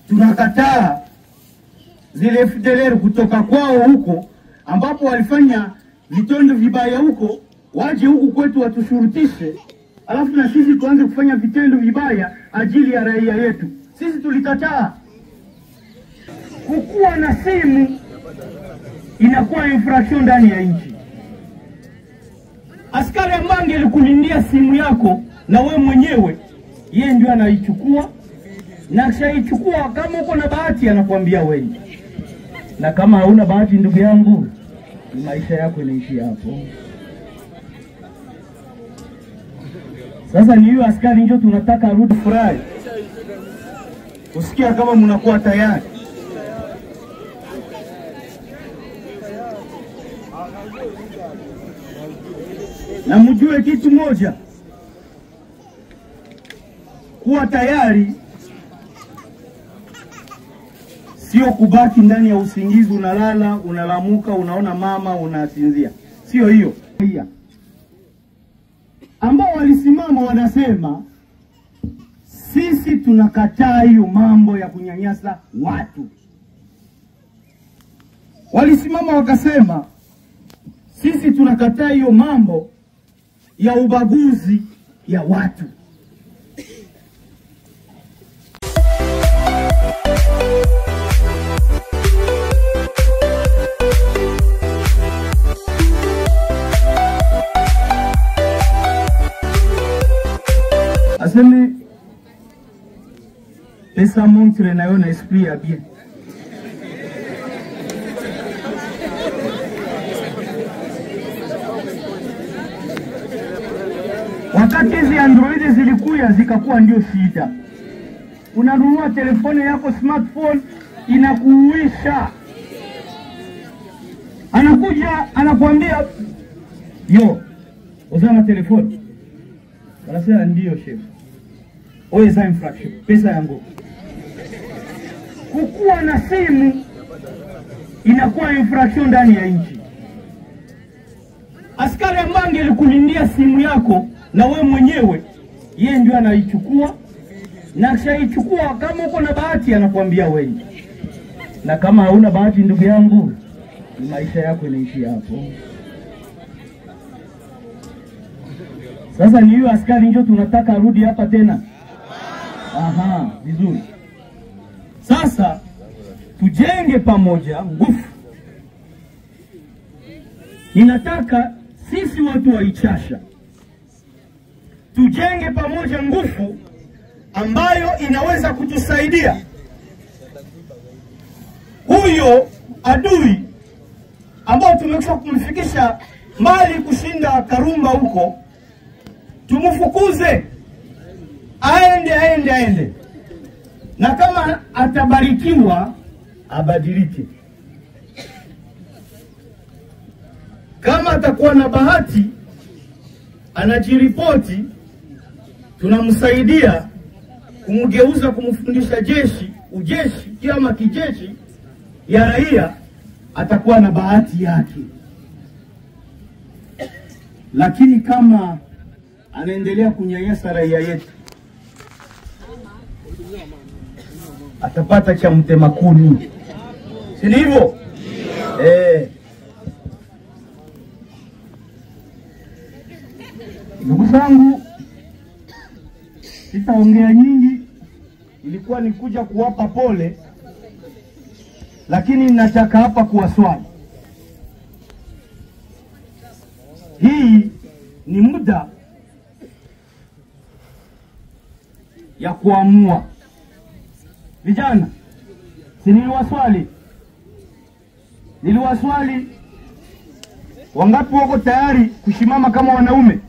tunakataa zile FDLR kutoka kwao huko ambapo walifanya vitendo vibaya huko, waje huku kwetu watushurutishe, alafu na sisi tuanze kufanya vitendo vibaya ajili ya raia yetu. Sisi tulikataa. Kukuwa na simu inakuwa infraction ndani ya nchi. Askari ambaye angelikulindia simu yako na we mwenyewe, yeye ndio anaichukua na akishaichukua, kama uko na bahati anakuambia wende, na kama hauna bahati, ndugu yangu, maisha yako inaishia hapo. Sasa ni hiyo askari ndio tunataka arudi furahi, kusikia kama mnakuwa tayari. Na mjue kitu moja, kuwa tayari sio kubaki ndani ya usingizi, unalala, unalamuka, unaona mama, unasinzia. Sio hiyo Pia, ambao walisimama wanasema sisi tunakataa hiyo mambo ya kunyanyasa watu. Walisimama wakasema sisi tunakataa hiyo mambo ya ubaguzi ya watu. Aseme pesa montre nayo na esprit ya bien Wakati hizi android zilikuya zikakuwa ndio shida. Unanunua telefone yako smartphone inakuuisha, anakuja anakuambia yo uzana telefone, wanasema ndio chef, oye za infraction, pesa yangu. Kukuwa na simu inakuwa infraction ndani ya nchi. Askari ambaye angelikulindia simu yako na we mwenyewe, yeye ndio anaichukua na akishaichukua, kama uko na bahati anakuambia wende, na kama hauna bahati, ndugu yangu, maisha yako inaishia hapo. Sasa ni hiyo askari ndio tunataka arudi hapa tena. Aha, vizuri. Sasa tujenge pamoja nguvu. Ninataka sisi watu wa Ichasha tujenge pamoja nguvu ambayo inaweza kutusaidia huyo adui ambao tumekwisha kumfikisha mbali kushinda Karumba huko, tumfukuze aende, aende, aende, na kama atabarikiwa abadilike. Kama atakuwa na bahati anajiripoti, tunamsaidia kumgeuza, kumfundisha jeshi, ujeshi ama kijeshi ya raia, atakuwa na bahati yake. Lakini kama anaendelea kunyanyasa raia yetu, atapata cha mtema kuni, si ndivyo? Eh. Ndugu zangu, sitaongea nyingi, ilikuwa ni kuja kuwapa pole, lakini nataka hapa kuwaswali. Hii ni muda ya kuamua. Vijana, si niliwaswali, niliwaswali wangapi wako tayari kusimama kama wanaume?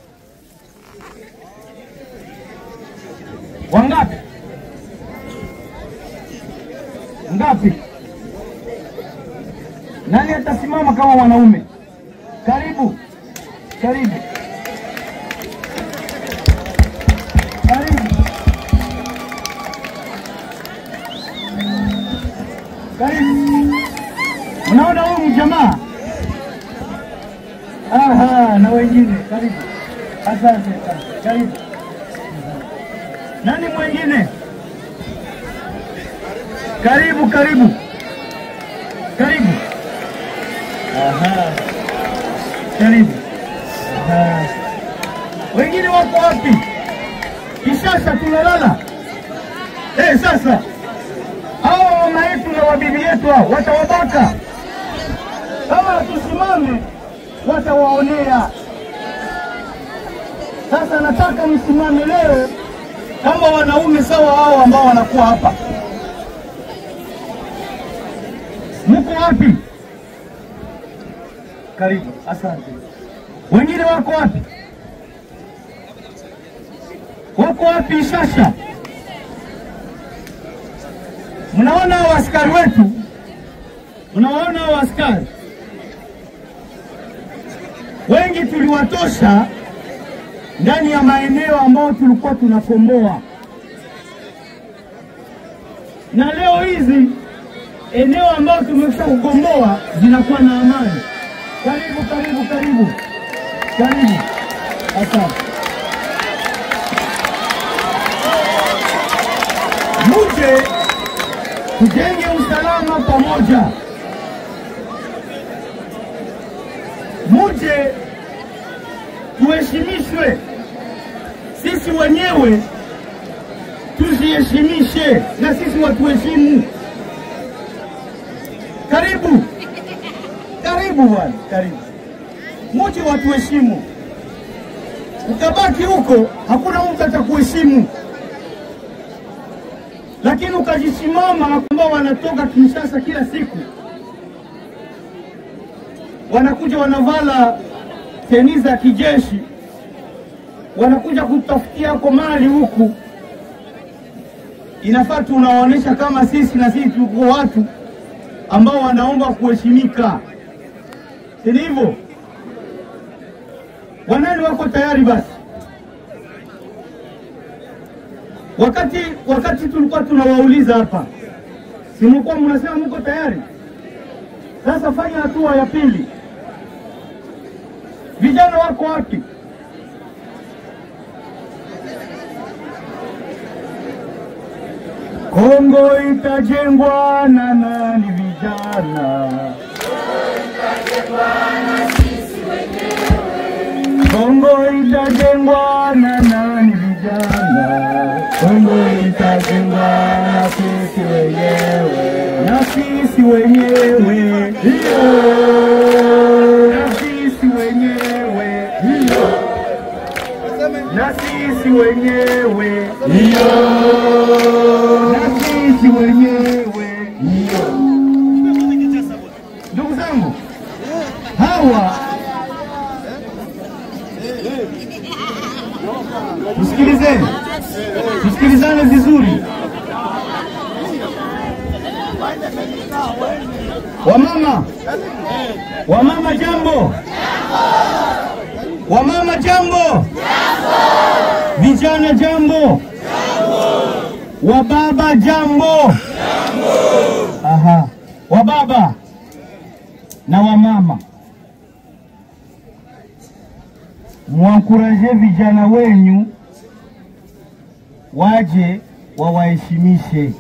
Wangapi? Ngapi? Nani atasimama kama wanaume? Karibu, karibu, karibu, karibu. Unaona huyu mjamaa? Aha, na wengine karibu. Asante sana, karibu. Nani mwingine? Karibu, karibu, karibu. Aha. Karibu. Aha. Wengine wako wapi? Kishasa tunalala. Eh, sasa hao mama yetu na wabibi yetu hao watawabaka kama tusimame, watawaonea. Sasa nataka msimame leo kama wanaume sawa hao ambao wanakuwa hapa. Mko wapi? Karibu, asante. Wengine wako wapi? Wako wapi sasa? Mnaona hao askari wetu, mnawaona hao askari wengi tuliwatosha ndani ya maeneo ambayo tulikuwa tunakomboa, na leo hizi eneo ambayo tumesha kukomboa zinakuwa na amani. Karibu, karibu, karibu, karibu. Asante. Muje tujenge usalama pamoja, muje tuheshimishwe sisi wenyewe, tujiheshimishe na sisi watuheshimu. Karibu, karibu bwana, karibu. Muje watuheshimu. Ukabaki huko, hakuna mtu atakuheshimu lakini ukajisimama, ambao wanatoka Kinshasa kila siku wanakuja wanavala teni za kijeshi, wanakuja kutafutia yako mali huku. Inafaa tunawaonyesha kama sisi na sisi tuko watu ambao wanaomba kuheshimika, si hivyo? Wanani wako tayari basi? Wakati wakati tulikuwa tunawauliza hapa, si mlikuwa mnasema mko tayari? Sasa fanya hatua ya pili. Vijana wako wapi? Kongo itajengwa na nani? Vijana. Kongo itajengwa na nani? Vijana. Kongo itajengwa na sisi wenyewe, na sisi wenyewe, hiyo na sisi wenyewe, hiyo na sisi wenyewe, hiyo na sisi wenyewe, hiyo. Ndugu zangu, hawa tusikilizeni, tusikilizane vizuri. Wamama, wamama jambo, wamama jambo, vijana jambo, wababa jambo. Aha, wababa na wamama mwankuraje vijana wenyu waje wawaheshimishe.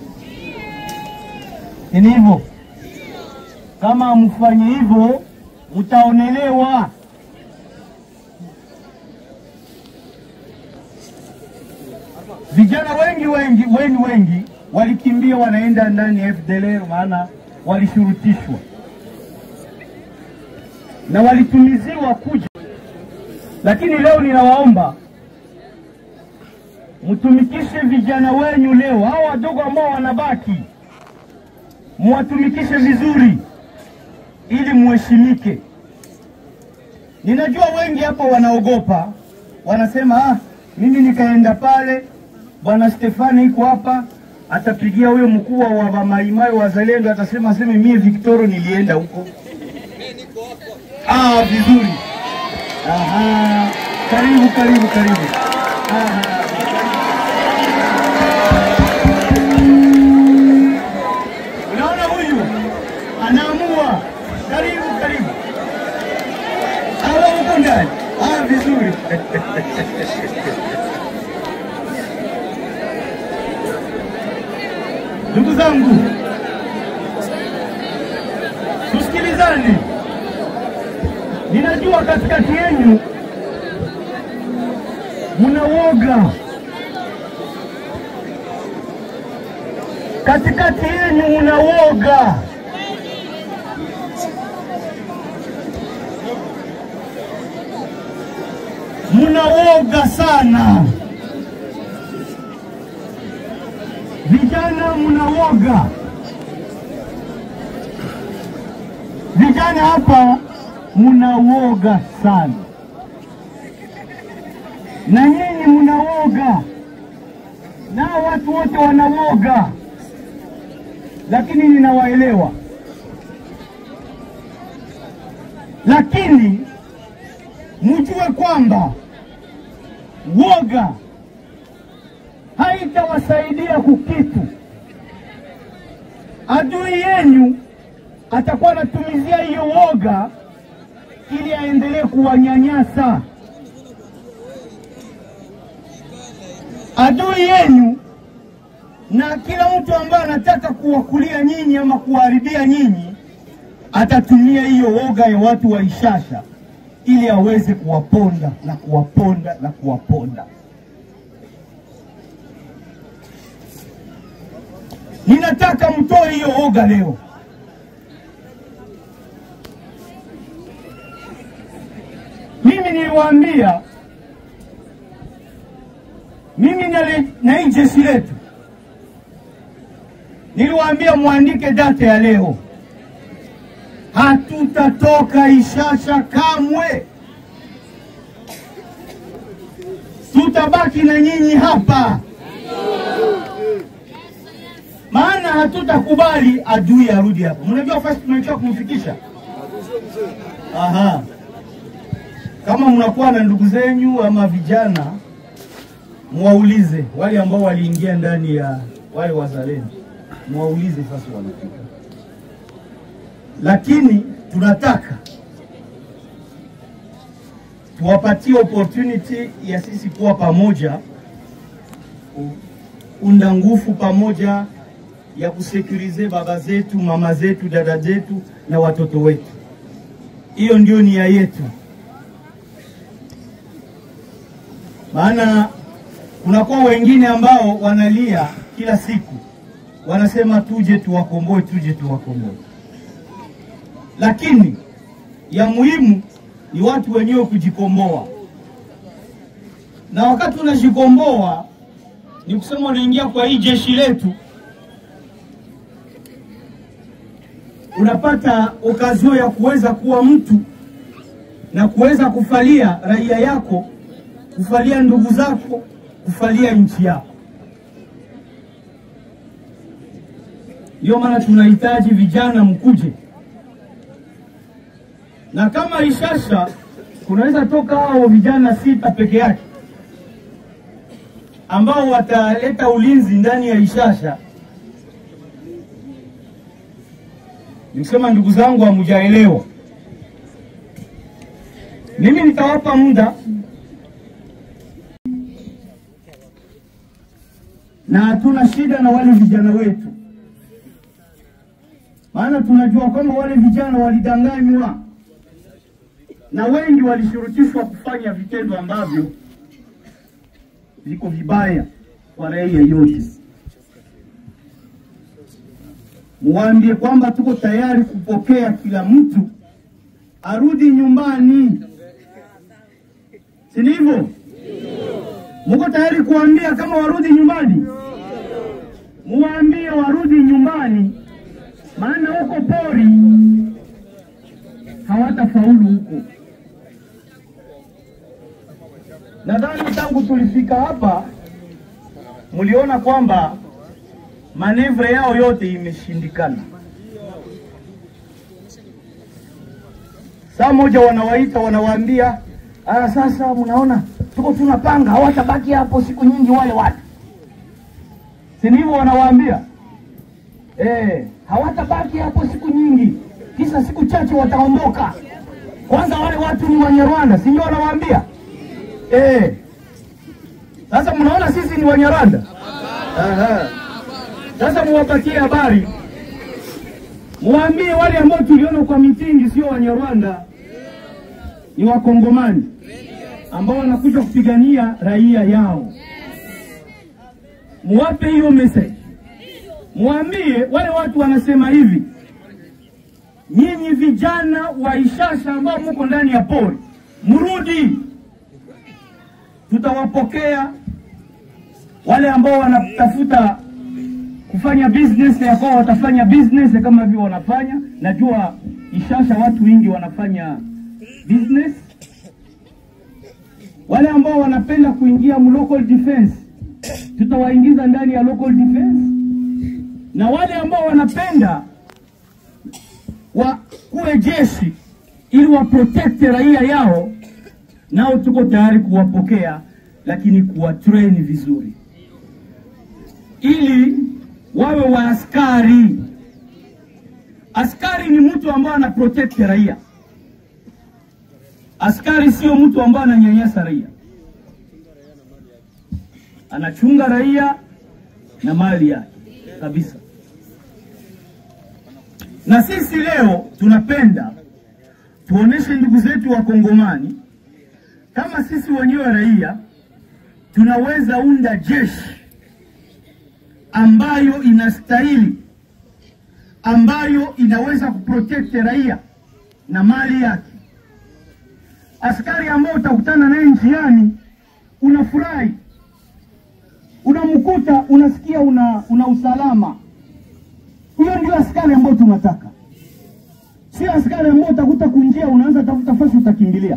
Ni hivyo, kama mfanye hivyo mtaonelewa. Vijana wengi wengi wengi wengi walikimbia wanaenda ndani ya FDLR, maana walishurutishwa na walitumiziwa kuja lakini leo ninawaomba mtumikishe vijana wenyu leo, hao wadogo ambao wanabaki, muwatumikishe vizuri ili muheshimike. Ninajua wengi hapa wanaogopa, wanasema ah, mimi nikaenda pale, bwana Stefani iko hapa, atapigia huyo mkubwa wa wamaimai wazalendo, atasema aseme mie Victoro nilienda huko. Ah, vizuri. Aha, karibu karibu karibu. Aha. Unaona huyu anaamua. Karibu karibu. Hawa huko ndani. Ah, vizuri. Ndugu zangu, tusikilizane. Ninajua katikati yenu muna woga, katikati yenu muna woga. Muna woga sana, vijana muna woga. Vijana hapa muna woga sana, na nyinyi muna woga, nao watu wote wana woga, lakini ninawaelewa. Lakini mjue kwamba woga haitawasaidia kukitu. Adui yenu atakuwa anatumizia hiyo woga ili aendelee kuwanyanyasa. Adui yenu na kila mtu ambaye anataka kuwakulia nyinyi ama kuwaharibia nyinyi atatumia hiyo woga ya watu wa Ishasha ili aweze kuwaponda na kuwaponda na kuwaponda. Ninataka mtoe hiyo woga leo. Mimi niliwaambia, mimi nali- na hii jeshi letu niliwaambia mwandike data ya leo, hatutatoka Ishasha kamwe, tutabaki na nyinyi hapa, maana hatutakubali adui arudi hapa. Mnajua fasi tumechoka kumfikisha. Aha. Kama mnakuwa na ndugu zenyu ama vijana, mwaulize wale ambao waliingia ndani ya wale wazalendo, mwaulize sasa wanafika. Lakini tunataka tuwapatie opportunity ya sisi kuwa pamoja, ku- unda nguvu pamoja ya kusekurize baba zetu, mama zetu, dada zetu na watoto wetu. Hiyo ndio nia yetu. maana kunakuwa wengine ambao wanalia kila siku, wanasema tuje tuwakomboe, tuje tuwakomboe, lakini ya muhimu ni watu wenyewe kujikomboa, na wakati unajikomboa ni kusema unaingia kwa hii jeshi letu, unapata okazio ya kuweza kuwa mtu na kuweza kufalia raia yako kufalia ndugu zako, kufalia nchi yako. Ndio maana tunahitaji vijana mkuje, na kama Ishasha kunaweza toka hao vijana sita peke yake ambao wataleta ulinzi ndani ya Ishasha. Nikisema ndugu zangu, hamujaelewa. Mimi nitawapa muda na hatuna shida na wale vijana wetu, maana tunajua kwamba wale vijana walidanganywa na wengi walishurutishwa kufanya vitendo ambavyo viko vibaya kwa raia yote. Muwaambie kwamba tuko tayari kupokea kila mtu arudi nyumbani, si ndivyo? Muko tayari kuambia kama warudi nyumbani? Muwaambie warudi nyumbani, maana huko pori hawatafaulu huko. Nadhani tangu tulifika hapa, mliona kwamba manevre yao yote imeshindikana. Saa moja wanawaita wanawaambia, ah, sasa mnaona tuko tunapanga, hawatabaki hapo siku nyingi wale watu, si ndivyo? Wanawaambia eh, hawatabaki hapo siku nyingi, kisha siku chache wataondoka. Kwanza wale watu ni Wanyarwanda, si ndio? Wanawaambia eh. Sasa mnaona sisi ni Wanyarwanda. Aha. Sasa muwapatie habari Muambie wale ambao tuliona kwa mitingi sio Wanyarwanda, ni Wakongomani ambao wanakuja kupigania raia yao. Muwape hiyo message, muambie wale watu wanasema hivi, nyinyi vijana wa Ishasha ambao muko ndani ya pori, mrudi, tutawapokea. Wale ambao wanatafuta kufanya business ya kwao watafanya business kama vile wanafanya. Najua Ishasha watu wengi wanafanya business. Wale ambao wanapenda kuingia mu local defense tutawaingiza ndani ya local defense, na wale ambao wanapenda wa kuwe jeshi ili wa protect raia yao, nao tuko tayari kuwapokea, lakini kuwatrain vizuri ili wawe wa askari. Askari ni mtu ambaye ana protect raia. Askari sio mtu ambaye ananyanyasa raia, anachunga raia na mali yake kabisa. Na sisi leo tunapenda tuoneshe ndugu zetu wa Kongomani kama sisi wenyewe raia tunaweza unda jeshi ambayo inastahili, ambayo inaweza kuprotect raia na mali yake. Askari ambao utakutana naye njiani unafurahi, unamkuta unasikia una, una usalama. Huyo ndio askari ambao tunataka, sio askari ambao utakuta kunjia unaanza tafuta fasi utakimbilia.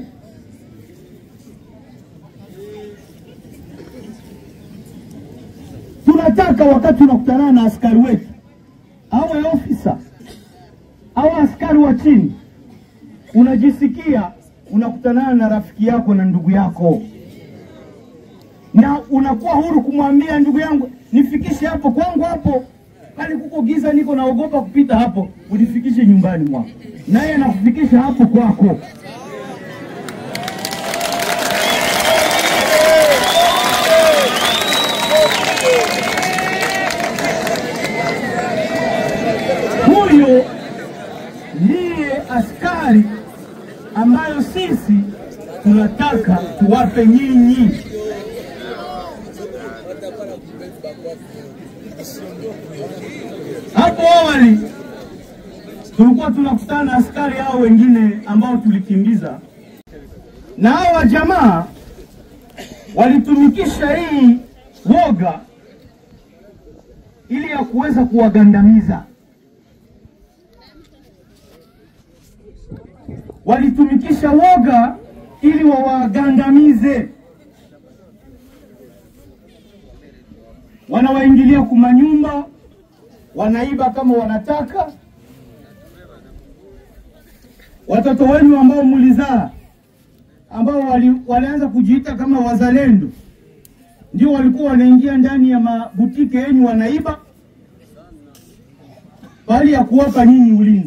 Tunataka wakati unakutana na askari wetu, awe ofisa au askari wa chini, unajisikia unakutana na rafiki yako na ndugu yako, na unakuwa huru kumwambia ndugu yangu, nifikishe hapo kwangu, hapo pale kuko giza, niko naogopa kupita hapo, unifikishe nyumbani mwako, naye anakufikisha hapo kwako. Huyo ndiye askari ambayo sisi tunataka tuwape nyinyi. Hapo awali tulikuwa tunakutana na askari hao wengine ambao tulikimbiza, na hawa jamaa walitumikisha hii woga ili ya kuweza kuwagandamiza. Walitumikisha woga ili wawagandamize. Wanawaingilia kumanyumba, wanaiba kama wanataka. Watoto wenu ambao mlizaa, ambao wali, walianza kujiita kama wazalendo, ndio walikuwa wanaingia ndani ya mabutike yenu wanaiba, bali ya kuwapa nyinyi ulinzi.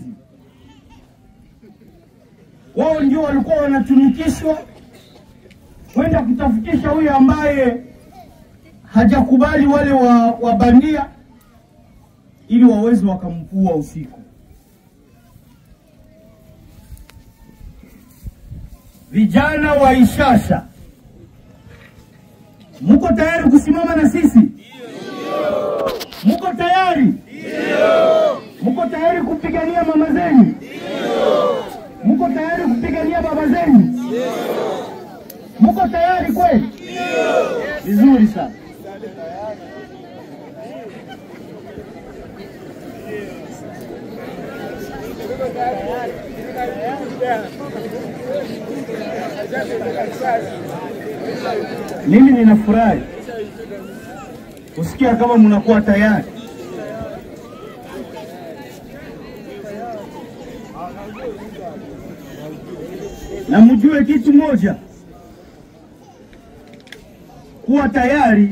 Wao ndio walikuwa wanatumikishwa kwenda kutafutisha huyo ambaye hajakubali wale wa, wa bandia ili waweze wakampua usiku. Vijana wa Ishasha, muko tayari kusimama na sisi? Muko tayari? Muko tayari kupigania mama zenyu? Muko tayari kupigania baba zenyu? Muko tayari kweli? Vizuri sana. Mimi ninafurahi kusikia kama mnakuwa tayari. Na mjue kitu moja, kuwa tayari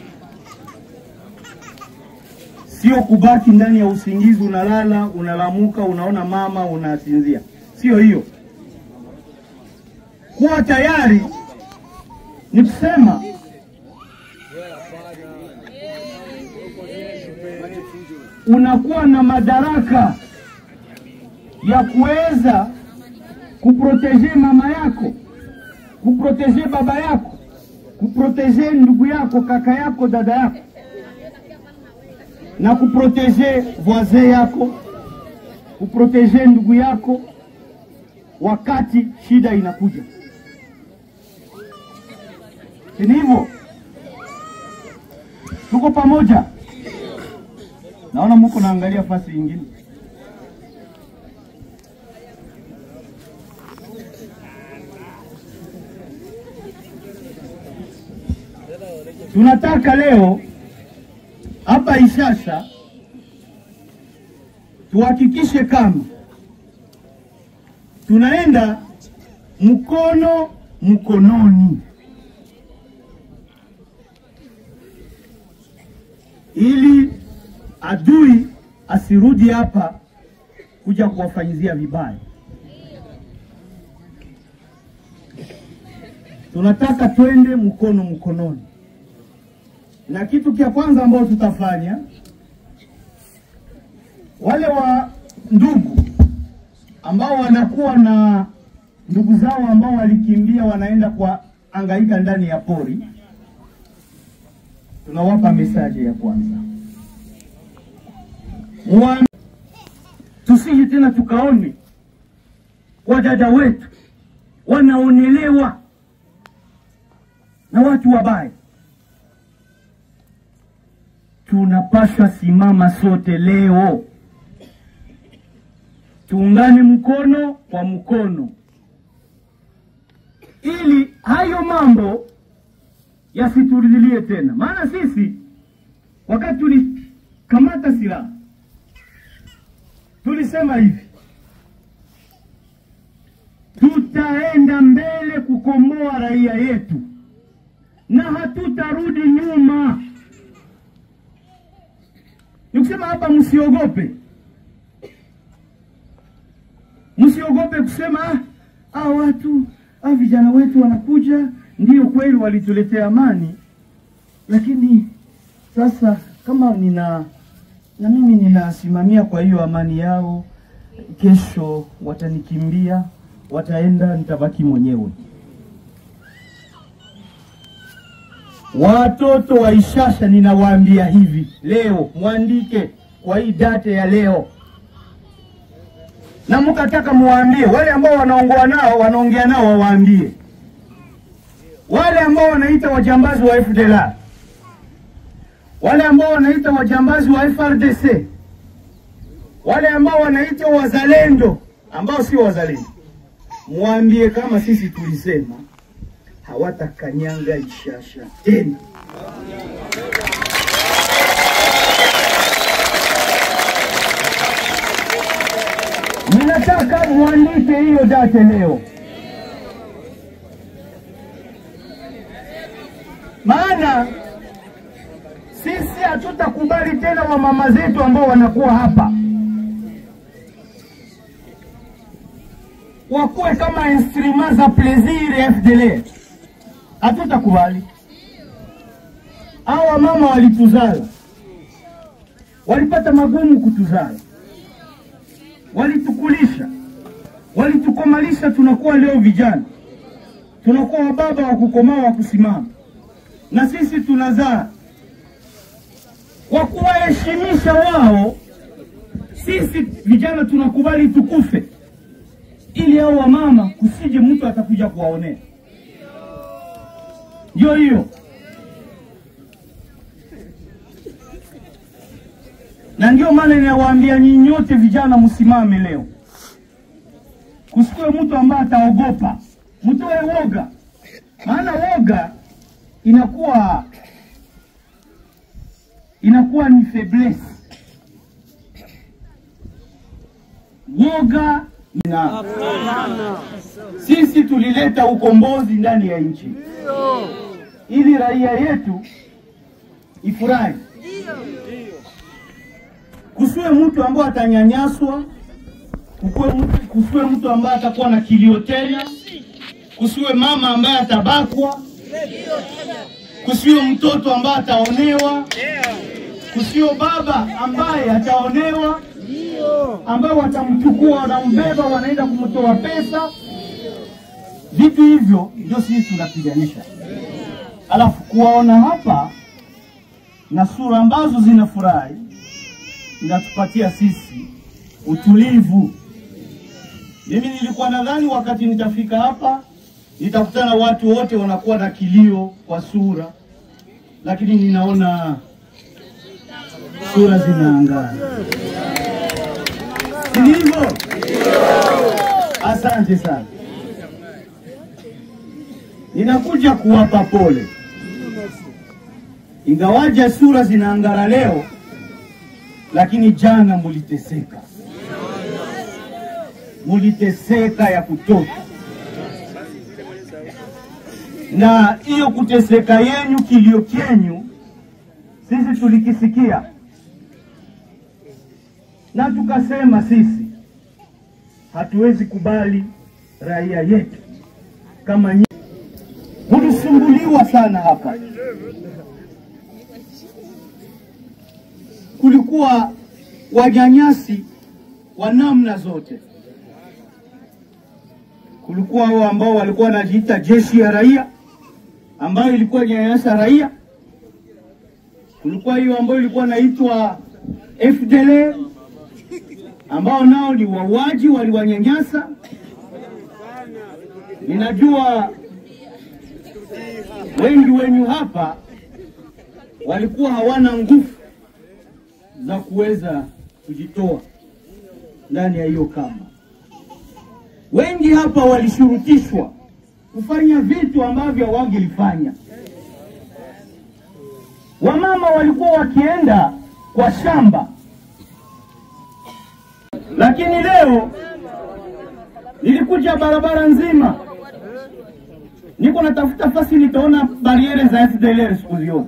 sio kubaki ndani ya usingizi, unalala, unalamuka, unaona mama, unasinzia. Sio hiyo. Kuwa tayari ni kusema unakuwa na madaraka ya kuweza kuproteje mama yako, kuproteje baba yako, kuproteje ndugu yako, kaka yako, dada yako, na kuproteje voisin yako, kuproteje ndugu yako wakati shida inakuja. Si ni hivyo? Tuko pamoja? Naona muko naangalia fasi nyingine. Tunataka leo hapa Ishasha tuhakikishe kama tunaenda mkono mkononi, ili adui asirudi hapa kuja kuwafanyizia vibaya. Tunataka twende mkono mkononi, na kitu cha kwanza ambao tutafanya, wale wa ndugu ambao wanakuwa na ndugu zao ambao walikimbia wanaenda kwa angaika ndani ya pori, tunawapa mesaji ya kwanza, Muambi, tusije tena tukaone wadada wetu wanaonelewa na watu wabaya. Tunapaswa simama sote leo tuungane mkono kwa mkono, ili hayo mambo yasiturudilie tena. Maana sisi wakati tulikamata silaha tulisema hivi, tutaenda mbele kukomboa raia yetu na hatutarudi nyuma. Nikusema hapa, msiogope msiogope kusema ah, ah, watu ah, vijana wetu wanakuja, ndio kweli walituletea amani, lakini sasa kama nina na mimi ninasimamia kwa hiyo amani yao, kesho watanikimbia, wataenda, nitabaki mwenyewe. Watoto wa Ishasha, ninawaambia hivi leo, mwandike kwa hii date ya leo na mkataka muwaambie wale ambao wanaongoa nao wanaongea nao, wawaambie wale ambao wanaita wajambazi wa FDLR, wale ambao wanaita wajambazi wa FRDC, wale ambao wanaita wazalendo ambao si wazalendo, muwaambie kama sisi tulisema hawatakanyanga Ishasha tena. Ninataka muandike hiyo date leo, maana sisi hatutakubali tena wamama zetu ambao wanakuwa hapa wakuwe kama instrument za plaisir FDLR. Hatutakubali. Hawa mama walituzala, walipata magumu kutuzala walitukulisha, walitukomalisha, tunakuwa leo vijana, tunakuwa wababa wa kukomaa wa kusimama, na sisi tunazaa kwa kuwaheshimisha wao. Sisi vijana tunakubali tukufe, ili hao wamama kusije mtu atakuja kuwaonea. Ndio hiyo na ndio maana ninawaambia nyinyi nyote vijana, msimame leo, kusikue mtu ambaye ataogopa, mtoe woga, maana woga inakuwa inakuwa ni faiblesse. Woga na sisi tulileta ukombozi ndani ya nchi ili raia yetu ifurahi kusiwe mtu ambaye atanyanyaswa, kukuwe mtu, kusiwe mtu ambaye atakuwa na kilio tena, kusiwe mama ambaye atabakwa, kusiwe mtoto ambaye ataonewa, kusiwe baba ambaye ataonewa. ambao watamchukua, wanambeba, wanaenda kumtoa pesa. Vitu hivyo ndio sisi tunapiganisha, alafu kuwaona hapa na sura ambazo zinafurahi inatupatia sisi utulivu. Mimi nilikuwa nadhani wakati nitafika hapa nitakutana watu wote wanakuwa na kilio kwa sura, lakini ninaona sura zinaangana. Si hivyo? Asante sana. Ninakuja kuwapa pole, ingawaja sura zinaangara leo, lakini jana muliteseka, muliteseka ya kutosha, na hiyo kuteseka yenyu, kilio kenyu, sisi tulikisikia na tukasema sisi hatuwezi kubali raia yetu kama nyi. Mulisumbuliwa sana hapa, kulikuwa wanyanyasi wa namna zote. Kulikuwa hao ambao walikuwa wanajiita jeshi ya raia, ambayo ilikuwa nyanyasa raia. Kulikuwa hiyo ambayo ilikuwa inaitwa FDLR ambao nao ni wauaji, waliwanyanyasa. Ninajua wengi wenyu hapa walikuwa hawana nguvu za kuweza kujitoa ndani ya hiyo kamba. Wengi hapa walishurutishwa kufanya vitu ambavyo hawangelifanya. Wamama walikuwa wakienda kwa shamba lakini leo nilikuja barabara nzima, niko natafuta fasi, nitaona bariere za FDLR sikuziona.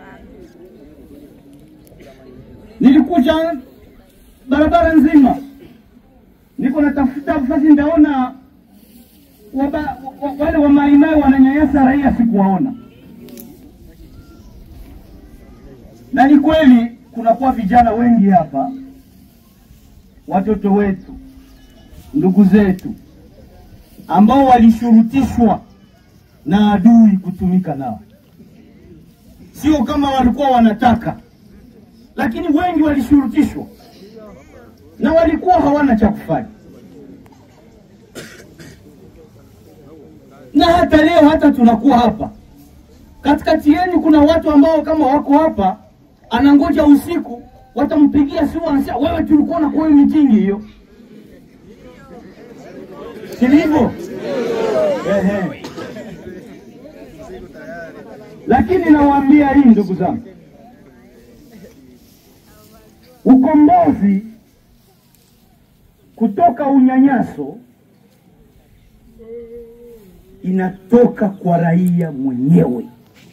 Nilikuja barabara nzima, niko natafuta fasi, nitaona waba, wale wa maimai wananyanyasa raia, sikuwaona. Na ni kweli kunakuwa vijana wengi hapa watoto wetu, ndugu zetu ambao walishurutishwa na adui kutumika nao, sio kama walikuwa wanataka, lakini wengi walishurutishwa na walikuwa hawana cha kufanya. Na hata leo, hata tunakuwa hapa katikati yenu, kuna watu ambao kama wako hapa, anangoja usiku watampigia simu, anasema wewe, tulikuwa na kwa mitingi hiyo, si hivyo? Ehe. Lakini nawaambia hii, ndugu zangu, ukombozi kutoka unyanyaso inatoka kwa raia mwenyewe.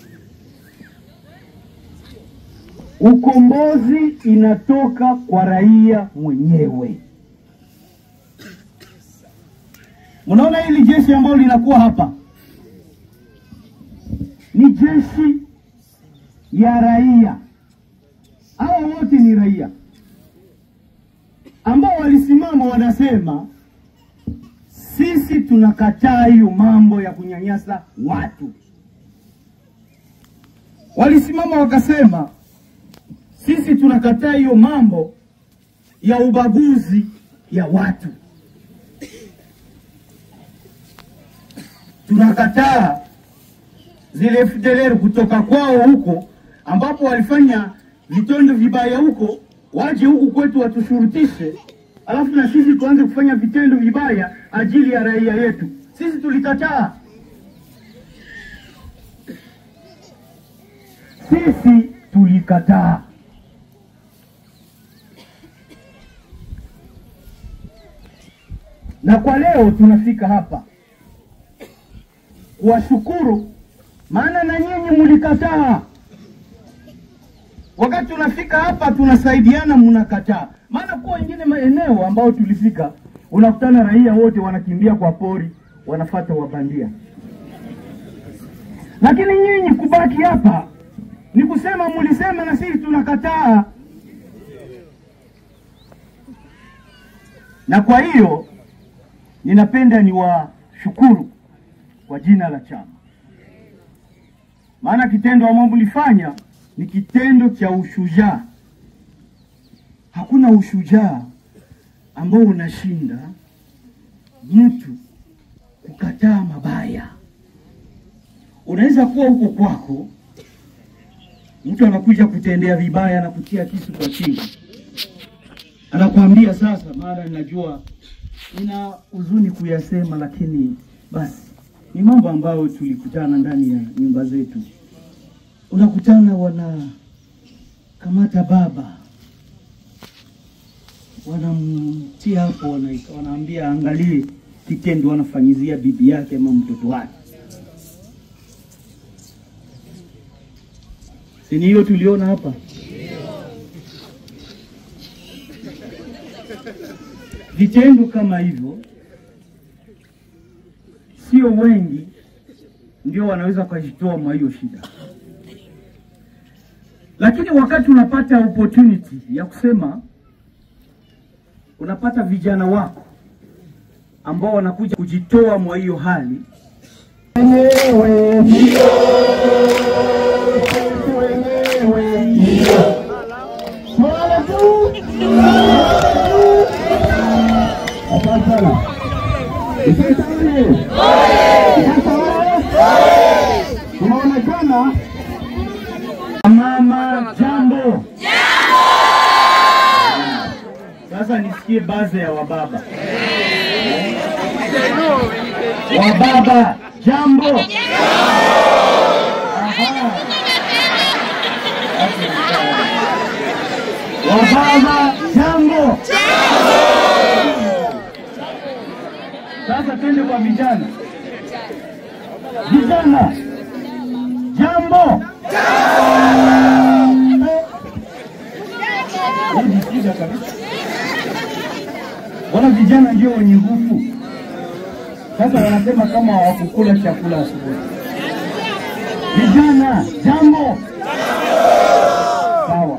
Ukombozi inatoka kwa raia mwenyewe. Mnaona hili jeshi ambalo linakuwa hapa ni jeshi ya raia. Hawa wote ni raia ambao walisimama wanasema, sisi tunakataa hiyo mambo ya kunyanyasa watu. Walisimama wakasema sisi tunakataa hiyo mambo ya ubaguzi ya watu, tunakataa zile FDLR kutoka kwao huko ambapo walifanya vitendo vibaya huko, waje huku kwetu watushurutishe, alafu na sisi tuanze kufanya vitendo vibaya ajili ya raia yetu. Sisi tulikataa, sisi tulikataa. na kwa leo tunafika hapa kuwashukuru, maana na nyinyi mlikataa. Wakati tunafika hapa tunasaidiana, mnakataa. Maana kwa wengine maeneo ambao tulifika, unakutana raia wote wanakimbia kwa pori, wanafata wabandia, lakini nyinyi kubaki hapa ni kusema mlisema na sisi tunakataa. na kwa hiyo ninapenda niwashukuru kwa jina la chama, maana kitendo ambao mlifanya ni kitendo cha ushujaa. Hakuna ushujaa ambao unashinda mtu kukataa mabaya. Unaweza kuwa huko kwako, mtu anakuja kutendea vibaya na kutia kisu kwa shingo, anakuambia sasa, maana ninajua nina huzuni kuyasema, lakini basi ni mambo ambayo tulikutana ndani ya nyumba zetu. Unakutana wanakamata baba, wanamtia hapo, wana- wanaambia angalie kitendo wanafanyizia bibi yake ama mtoto wake. Si ni hiyo tuliona hapa? Vitendo kama hivyo sio wengi ndio wanaweza kujitoa mwa hiyo shida, lakini wakati unapata opportunity ya kusema, unapata vijana wako ambao wanakuja kujitoa mwa hiyo hali wenyewe ndio sisi wenyewe ndio swala tu asante sana Isesa oye! Isesa oye! tunaonekana Mama jambo. Sasa nisikie baze ya wababa. Wababa jambo. Aha. Wababa jambo. Sasa twende kwa vijana. Vijana jambo. Najisikiza kabisa. Wana vijana ndio wenye nguvu. Sasa wanasema kama hawakukula chakula asubuhi. Vijana, jambo. Sawa.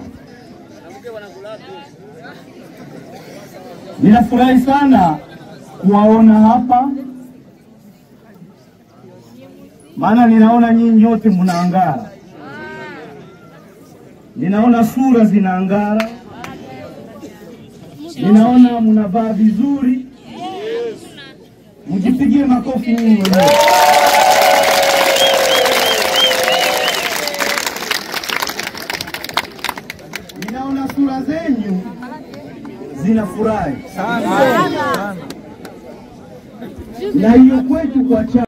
Ninafurahi sana kuwaona hapa, maana ninaona nyinyi nyote mnaangara. Ninaona sura zinaangara, ninaona mnavaa vizuri. Mjipigie makofi nyinyi wenyewe. Ninaona sura zenyu zinafurahi na hiyo kwetu kwa chama